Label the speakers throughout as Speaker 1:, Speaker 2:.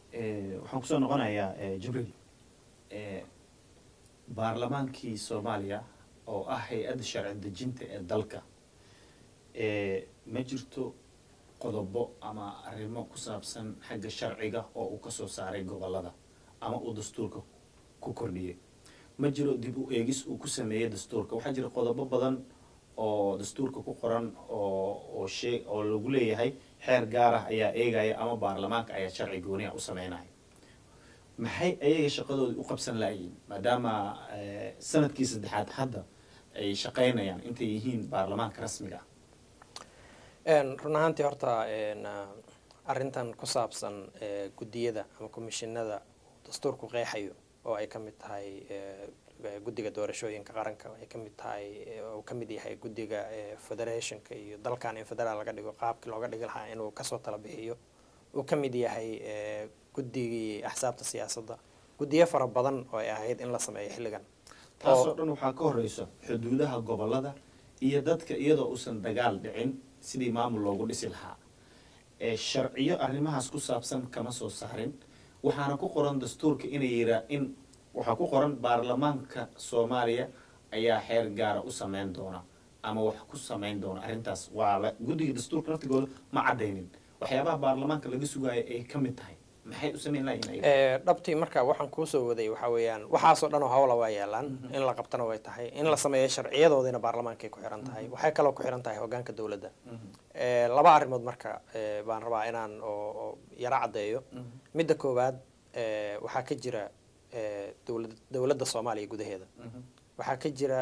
Speaker 1: waxaan kusoo noqonayaa jibriil baarlamaankii soomaaliya oo ah hay-adda sharci dejinta ee dalka ma jirto qodobo ama arrimo ku saabsan xagga sharciga oo uu kasoo saaray gobolada ama uu dastuurka ku kordhiyey ma jiro dib u eegis uu ku sameeyey dastuurka waxaa jira qodobo badan oo dastuurka ku qoran oo oo shee oo lagu leeyahay xeer gaar ah ayaa eegaya ama baarlamaanka ayaa sharci gooniha u sameynaya maxay ayaga shaqadoodii u qabsan laayiin maadaama sanadkii saddexaad hadda ay shaqaynayaan intay yihiin baarlamaanka rasmiga
Speaker 2: ah run ahaantii horta arrintan ku saabsan guddiyada ama komishinada dastuurku qeexayo oo ay ka mid tahay guddiga doorashooyinka qaranka ay ka mid tahay uu ka mid yahay guddiga federationka iyo dalkan in federaal laga dhigo qaabkii looga dhigi lahaa inuu kasoo tala bixiyo uu ka mid yahay guddigii axsaabta siyaasadda guddiyo fara badan oo ay ahayd in la sameeyo xilligan
Speaker 1: taasoo dhan waxaa ka horeysa xuduudaha gobolada iyo dadka iyadoo uusan dagaal dhicin sidii maamul loogu dhisi lahaa sharciyo arrimahaas ku saabsan kama soo saarin waxaana ku qoran dastuurka inay yiraa in waxaa ku qoran baarlamaanka soomaaliya ayaa xeer gaara u sameyn doona ama wax ku sameyn doona arrintaas waa la guddiga dastuurka naftigooda ma caddaynin waxyaabaha baarlamaanka laga sugaayo ay ka mid tahay maxay u sameyn lahayn
Speaker 2: dhabtii marka waxaan kuusoo waday waxaa weeyaan waxaasoo dhan oo hawla waa yaalaan in la qabtana way tahay in la sameeyo sharciyadoodina baarlamaankay ku xiran tahay waxay kaloo ku xiran tahay hogaanka dowladda laba arrimood marka baan rabaa inaan oo yaro caddeeyo midda koowaad waxaa ka jira dowlad dowladda soomaaliya gudaheeda waxaa ka jira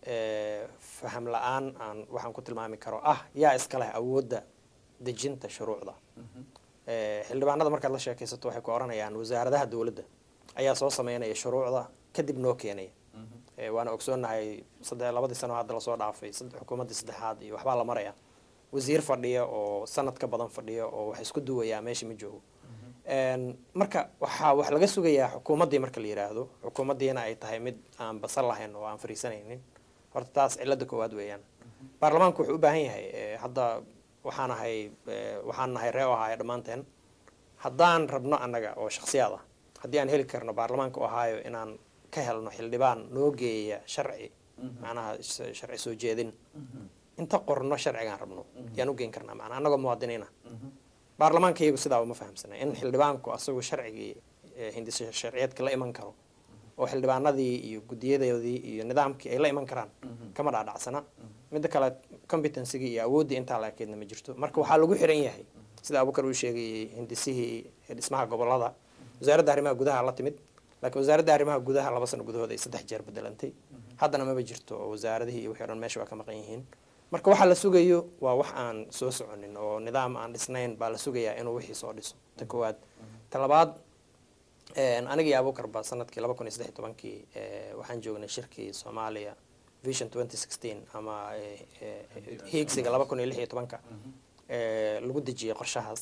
Speaker 2: faham la-aan aan waxaan ku tilmaami karo ah yaa iska leh awoodda dejinta shuruucda xildhibaanada markaad la sheekaysato waxay ku oranayaan wasaaradaha dowladda ayaa soo sameynaya shuruucda kadib noo keenaya waana ogsoonahay sadde labadii sano hadda lasoo dhaafay xukuumaddii saddexaad iyo waxbaa la maraya wasiir fadhiya oo sanad ka badan fadhiya oo wax isku duwayaa meesha ma joogo marka waxaa wax laga sugayaa xukuumaddii marka la yiraahdo xukuumaddiina ay tahay mid aan basal lahayn oo aan fariisanaynin horta taas cilada koowaad weeyaan baarlamaanku wuxuu u baahan yahay hadda waxaan ahay waxaan nahay ree ohaayo dhammaanteen haddaan rabno annaga oo shaksiyaad ah haddii aan heli karno baarlamaanka ohaayo inaan ka helno xildhibaan noo geeya sharci macnaha sharci soo jeedin inta qorno sharcigaan rabno yaan u geen karnaa macnaa annagoo muwaadiniina baarlamaanka iyagu sidaa uma fahamsana in xildhibaanku asagu sharcigii hindisa sharciyeedka la iman karo oo xildhibaanadii iyo guddiyadoodii iyo nidaamkii ay la iman karaan kama dhaadhacsana midda kale competencygii iyo awooddii intaa laakeedna ma jirto marka waxaa lagu xiran yahay sida abukar uu sheegayay hindisihii dhismaha gobolada wasaaradda arrimaha gudaha la timid laakiin wasaaradda arrimaha gudaha laba sano gudahooda ay saddex jeer bedelantay haddana maba jirto oo wasaaradihii iyo wixii o dhan meesha waa ka maqan yihiin marka waxaa la sugayo waa wax aan soo soconin oo nidaam aan dhisnayn baa la sugayaa inuu wixii soo dhiso ta koowaad ta labaad anigii abukar ba sanadkii laba kun iyo saddex tobankii waxaan joognay shirkii soomaaliya vision twenty sixteen ama hiigsiga laba kun iyo lix iyo tobanka lagu dejiyay qorshahaas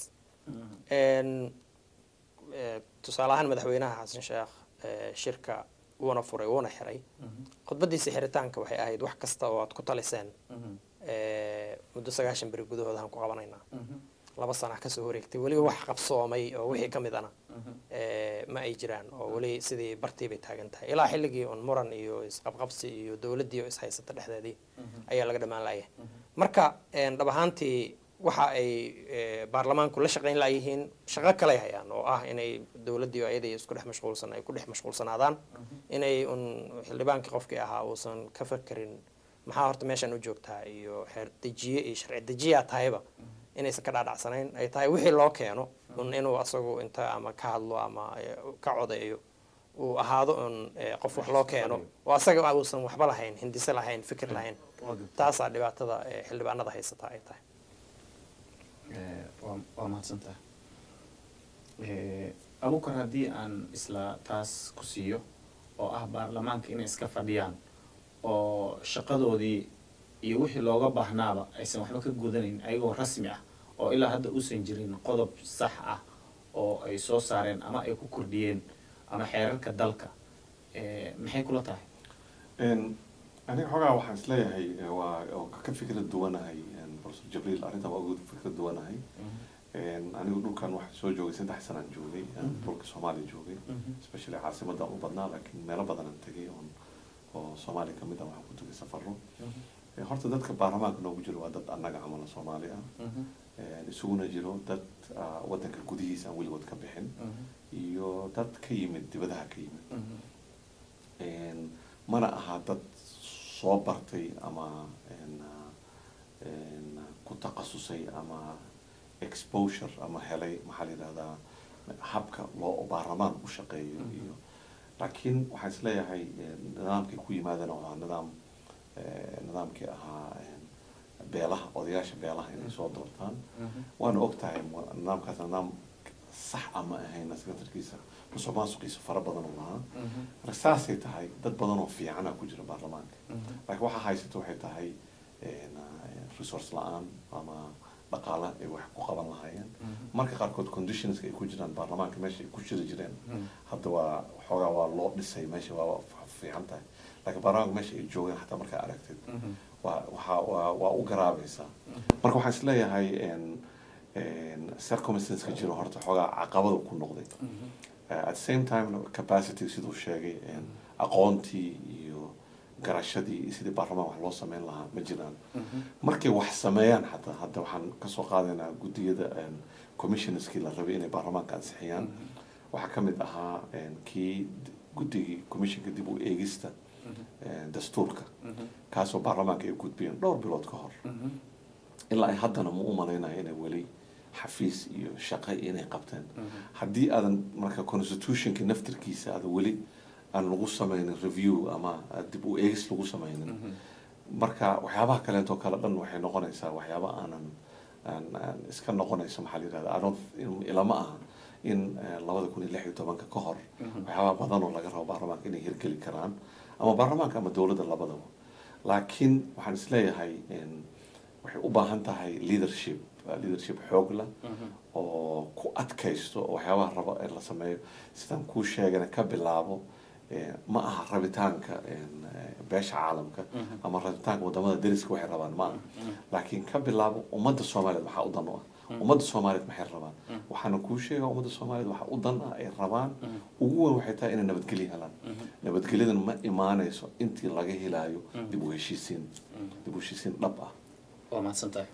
Speaker 2: tusaale ahaan madaxweynaha xasan sheekh shirka wuuna furay wuuna xiray khudbadiisa xiritaanka waxay ahayd wax kasta oo aad ku taliseen muddo sagaashan beri gudahooda aan ku qabanaynaa laba sana kasoo wareegtay weliba wax qabsoomay oo wixii ka midana ma ay jiraan oo weli sidii bartii bay taagan tahay ilaa xilligii un muran iyo isqabqabsi iyo dowladdii oo ishaysata dhexdeedii ayaa laga dhammaan laaya marka dhab ahaantii waxa ay baarlamaanku la shaqayn layihiin shaqo kaley hayaan oo ah inay dowladdii ayadii isku dhex mashquulsan ay ku dhex mashquulsanaadaan inay un xildhibaankii qofkii ahaa uusan ka fakerin maxaa horta meeshaan u joogtaa iyo xeer dejiye iyo sharci dejiyaa tahayba inaysan ka dhaadhacsanayn ay tahay wixii loo keeno un inuu asagu inta ama ka hadlo ama ka codeeyo uu ahaado un qof wax loo keeno oo asaga uusan waxba lahayn hindise lahayn fikir lahayn taasaa dhibaatada xildhibaanada haysataa ay tahay
Speaker 1: waa mahadsantaha abukar haddii aan isla taas ku siiyo oo ah baarlamaanka inay iska fadhiyaan oo shaqadoodii iyo wixii looga baahnaaba aysan waxba ka gudanayn ayagoo rasmi ah oo ilaa hadda uusan jirin qodob sax ah oo ay soo saareen ama ay ku kordhiyeen ama xeerarka dalka maxay kula tahay
Speaker 3: aniga xoogaa waxaan isleeyahay waa oo ka fikrad duwanahay professor jabriil arrintan waa uga fikrad duwanahay anigu dhulkan waxaa soo joogay saddex sanaan joogay aan dhulka soomaaliya joogay especially caasimadaan u badnaa laakiin meelo badanaan tegay oon oo soomaaliya kamid ah waxaan ku tegay safaro horta dadka baarlamaanka noogu jiro waa dad annaga camala soomaali ah isuguna jiro dad wadanka gudihiisa aan weligood ka bixin iyo dad ka yimid dibadaha ka yimid mana aha dad soo bartay ama ku takhasusay ama exposure ama helay maxaa la yidhahdaa habka loo baarlamaan u shaqeeyo iyo laakiin waxaan isleeyahay nidaamkay ku yimaadana waa nidaam nidaamkii ahaa beelaha odayaasha beelaha inay soo doortaan waana og tahay nidaamkaas nidaam sax ama ahayn secretarkiisa musuq maasuqiisa fara badan u lahaa marka saasay tahay dad badan oo fiicana ku jira baarlamaanka laakiin waxaa haysata waxay tahay resource la-aan ama dhaqaala ay wax ku qaban lahaayeen marka qaarkood conditionska ay ku jiraan baarlamaanka meesha ay ku jiri jireen hadda waa xoogaa waa loo dhisay meesha waa fiican tahay laakiin baarlamaanka meesha ay joogeen xataa markaa aragtid waa waxaa waa waa u garaabaysaa marka waxaan isleeyahay circumstanceka jiro horta xoogaa caqabada ku noqday at the same time capacity siduu sheegay aqoontii iyo garashadii iyo sidii baarlamaan wax loo sameyn lahaa ma jiraan markay wax sameeyaan xataa hadda waxaan kasoo qaadaynaa guddiyada commissionskii la rabay inay baarlamaanka ansixiyaan waxaa kamid ahaa kii guddigii commissionka dib u eegista dastuurka kaasoo baarlamaanka ay gudbiyeen dhowr bilood ka hor ilaa ay haddana ma u malaynayo inay weli xafiis iyo shaqo inay qabteen haddii aadan marka constitutionka naftirkiisa aada weli aan lagu sameynin review ama dib u eegis lagu sameynin marka waxyaabaha kaleeto kale dhan waxay noqonaysaa waxyaaba aanan aan iska noqonayso maxaa la yirahda adon ilama aha in labada kun iyo lix iyo tobanka ka hor waxyaabaha badan oo laga rabo baarlamaanka inay hirgeli karaan ama baarlamaanka ama dowladda labadaba laakiin waxaan isleeyahay waxay u baahan tahay leadership leadership xoog lah oo ku adkaysto oo waxyaabaha rabo in la sameeyo sidaan kuu sheegana ka bilaabo ma aha rabitaanka beesha caalamka ama rabitaanka wadamada deriska waxay rabaan ma aha laakiin ka bilaabo ummadda soomaaliyeed waxaa u dan u ah ummadda soomaaliyeed maxay rabaan waxaana kuu sheegaa ummadda soomaaliyeed waxaa u dan ah ay rabaan ugu weyn waxay tahay inay nabadgelyo helaan nabadgelyadan ma imaanayso intii laga helaayo dib u heshiisiin dib u heshiisiin dhab ah
Speaker 1: waa mahadsan tahay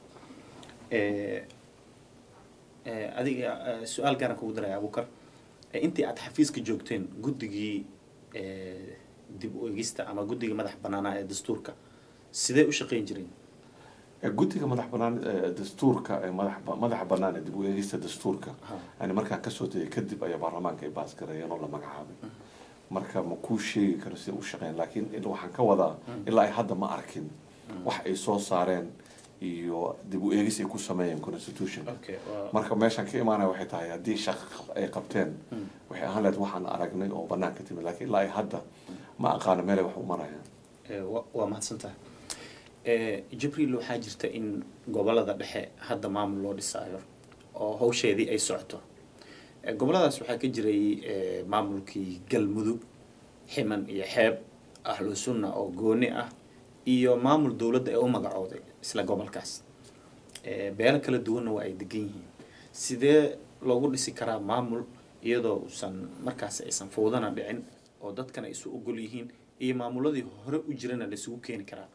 Speaker 1: adiga su-aal gaaran kugu daraya abukar intii aad xafiiska joogteen guddigii dib u egista ama guddiga madax banaanaa ee dastuurka sidee u shaqeyn jireen
Speaker 3: guddiga madax banaan dastuurka madax madaxa banaan ee dib u eegista dastuurka yani markaan kasoo tegay kadib ayaa baarlamaanka ay baasgareeyeen oo la magacaabay marka ma kuu sheegi karo sida u shaqeyn laakiin waxaan ka wadaa ilaa ay hadda ma arkin wax ay soo saareen iyo dib u eegis ay ku sameeyeen constitution marka meeshaan ka imaanaya waxay tahay haddii shaqo ay qabteen waxay ahaan lahayd waxaan aragnay oo banaan ka timid lakiin ilaa ay hadda ma aqaano meelay wax u marayaan
Speaker 1: waa mahadsan tahay jibriil waxaa jirta in gobolada dhexe hadda maamul loo dhisaayo oo hawsheedii ay socoto goboladaas waxaa ka jiray maamulkii galmudug ximan iyo xeeb ahlu sunna oo gooni ah iyo maamul dowladda ee u magacooday isla gobolkaas beelo kala duwanna waa ay degan yihiin sidee loogu dhisi karaa maamul iyadoo uusan markaas aysan fowdana dhicin oo dadkana isu ogol yihiin iyo maamuladii hore u jirana la isugu keeni karaa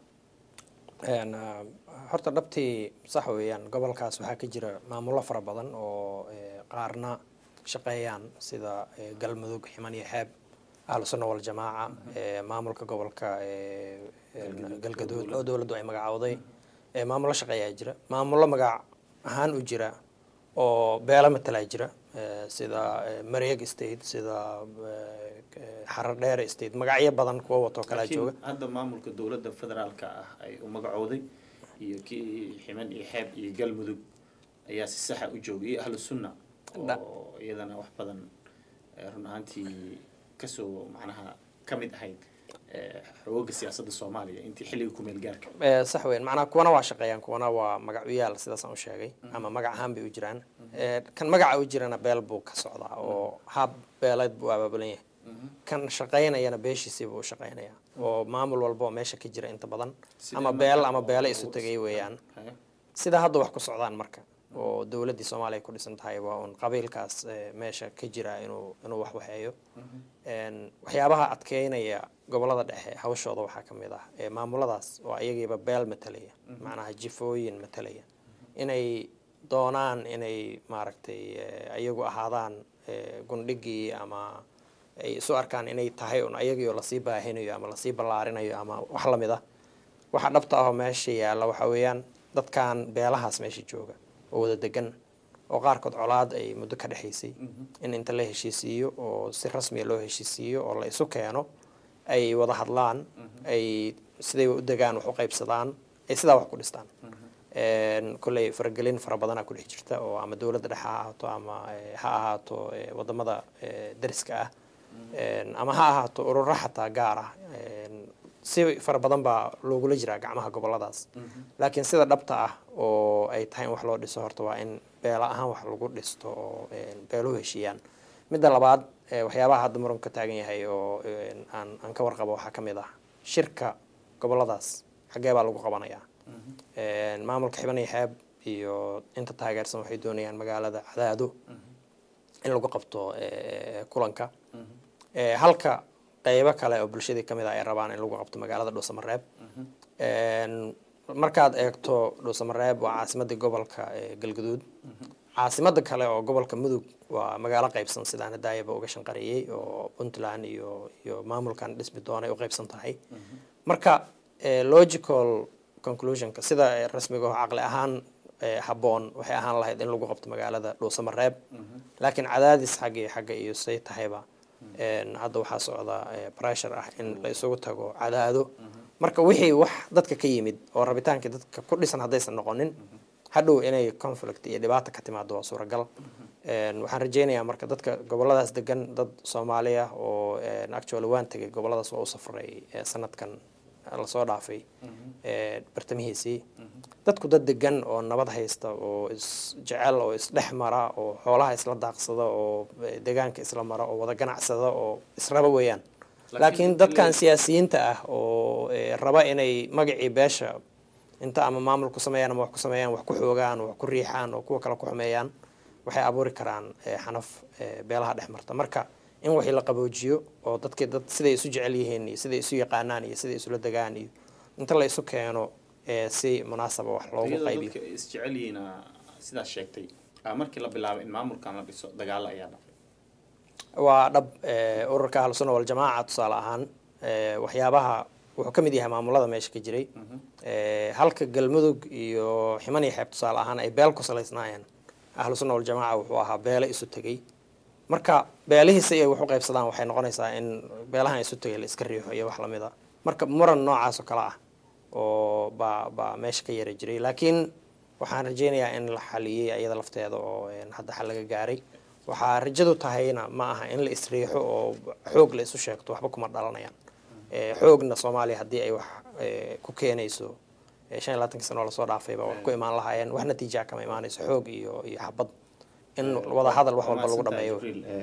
Speaker 2: horta dhabtii sax weeyaan gobolkaas waxaa ka jira maamullo fara badan oo qaarna shaqeeyaan sida galmudug ximan iyo xeeb ahlu sunna waljamaaca maamulka gobolka galgaduud oo dowladdu ay magacowday maamullo shaqeeyaa jira maamullo magac ahaan u jira oo beelo matalaa jira sida mareeg state sida xaradheere state magacyo badan kuwa wato kalaa jooga
Speaker 1: hadda maamulka dowladda federaalka ah ay u magacooday iyo kii ximan iyo xeeb iyo galmudug ayaa si saxa u joogay iyo ahlu sunna oo iyadana wax badan run ahaantii kasoo macnaha ka mid ahayd xooga siyaasadda soomaaliya intii xilliga kumeel gaarka
Speaker 2: sax weyn macnaha kuwana waa shaqeeyaan kuwana waa magacyaal sidaasaan u sheegay ama magac ahaan bay u jiraan kan magaca u jirana beel buu ka socdaa oo hab beeleed buu abaabulan yahay kan shaqaynayana beeshiisii buu u shaqaynaya oo maamul walba oo meesha ka jira inta badan ama beel ama beele isu tegay weeyaan sida hadda wax ku socdaan marka oo dowladdii soomaaliya ku dhisan tahay waa un qabiilkaas eh, meesha ka jira inuu inuu wax waxeeyo Een, waxyaabaha adkeynaya gobolada dhexe hawshooda waxaa ka mid ah ee maamuladaas oo ayagiiba beel matalaya macnaha jifooyin matalaya inay doonaan inay maaragtay eh, ayagu ahaadaan eh, gundhigii ama ay isu arkaan inay tahay un ayagii oo lasii baahinayo ama lasii ballaarinayo ama wax lamid ah waxa dhabta ahoo meesha yaalla waxa weeyaan dadkan beelahaas meesha jooga oo wada degan oo qaarkood colaad ay muddo ka dhexaysay in inta la heshiisiiyo oo si rasmiya loo heshiisiiyo oo la isu keeno ay wada hadlaan ay siday u degaan wax u qaybsadaan ay sidaa wax ku dhistaan Een, kolley faragelin fara badanaa ku dhex jirta oo ama dowladda dhexe ha ahaato ama eh, ha ahaato eh, wadamada eh, dariska ah Een, ama ha ahaato ururo xataa gaar ah Een, si fara badan baa loogula jiraa gacmaha goboladaas laakiin sida dhabta ah oo ay tahay in wax loo dhiso horta waa in beela ahaan wax lagu dhisto oo een, beeluhu heshiiyaan midda labaad eh, waxyaabaha hadda muran ka taagan yahay oo een, aan aan ka warqabo waxaa ka mid ah shirka goboladaas xaggee baa lagu qabanayaa Een, maamulka xiban iyo xeeb iyo inta taageersan waxay doonayaan magaalada cadaado in lagu qabto eh, kulanka Eh, halka qeybo kale oo bulshadii kamid ah ay rabaan in lagu qabto magaalada dhuusamareeb Een, markaad eegto dhuusamareeb waa caasimadii gobolka eh, galgaduud caasimada kale oo gobolka mudug waa magaalo qaybsan sidaan hadaayaba uga shanqareeyey oo puntland iyo iyo maamulkan dhismi doonay u qaybsan tahay marka eh, logical conclusionka sida eh, rasmiga oo caqli ahaan eh, habboon waxay ahaan lahayd in lagu qabto magaalada dhuusamareeb laakiin cadaadis xagga iyo xagga iyo say tahayba Een, hadda waxaa socda eh, pressure ah in la isugu tago cadaado marka wixii wax dadka ka yimid oo rabitaankii dadka ku dhisan haddaysan noqonin hadhow inay conflict iyo dhibaata ka timaado waa suuragal Een, waxaan rajeynayaa marka dadka goboladaas degan dad soomaali ah oo een, actually waan tegay goboladaas waa u safray eh, sanadkan lasoo dhaafay eh, bartamihiisii dadku dad degan oo nabad haysta oo is jecel oo isdhex mara oo xoolaha isla daaqsada oo eh, deegaanka isla mara oo wada ganacsada oo israba weeyaan laakiin dadkan siyaasiyiinta ah oo eh, raba inay magacii beesha inta ama maamul ku sameeyaan ama wax ku sameeyaan wax ku xoogaan wax ku riixaan oo kuwa kale ku xumeeyaan waxay abuuri karaan eh, xanaf eh, beelaha dhex marta marka in wixii la qaboojiyo oo dadki dad siday isu jecel yihiin iyo siday isu yaqaanaan iyo siday isula degaan iyo inta la isu keeno eh, si munaasaba wax loogu
Speaker 1: iyadoo
Speaker 2: qaybiyo
Speaker 1: dadka isjecel yihiina sidaas sheegtay ah, markii la bilaabay in maamulkan la dhiso dagaalo ayaa dhacay
Speaker 2: waa dhab eh, ururka ahlusuna waljamaaca tusaale ahaan eh, waxyaabaha wuxuu ka mid yahay maamulada meesha ka jiray Eh, halka galmudug iyo ximan iyo xeeb tusaale ahaan ay beel ku salaysnaayeen ahlusuna waljamaaca wuxuu ahaa beele isu tegey marka beelihii si ay wax u qaybsadaan waxay noqonaysaa in beelahan isu tegay la iska riixo iyo wax lamid a marka muran noocaas oo kale ah oo baa baa meesha ka yara jiray laakiin waxaan rajeynayaa in la xaliyey iyada lafteeda oo een, hadda xal laga gaaray waxaa rajadu tahayna ma aha in la isriixo oo xoog la isu sheegto waxba kuma dhalanayaan Eh, xoogna soomaaliya haddii ay wax eh, ku keenayso eh, shan iyo labaatanki sano oo lasoo dhaafayba wax ku imaan lahaayeen wax natiijaa kama imaanayso xoog iyo iyo xabad in wada hadal wax walba lagu
Speaker 1: Waa mahadsantahay
Speaker 2: dhameeyo
Speaker 1: Jibriil.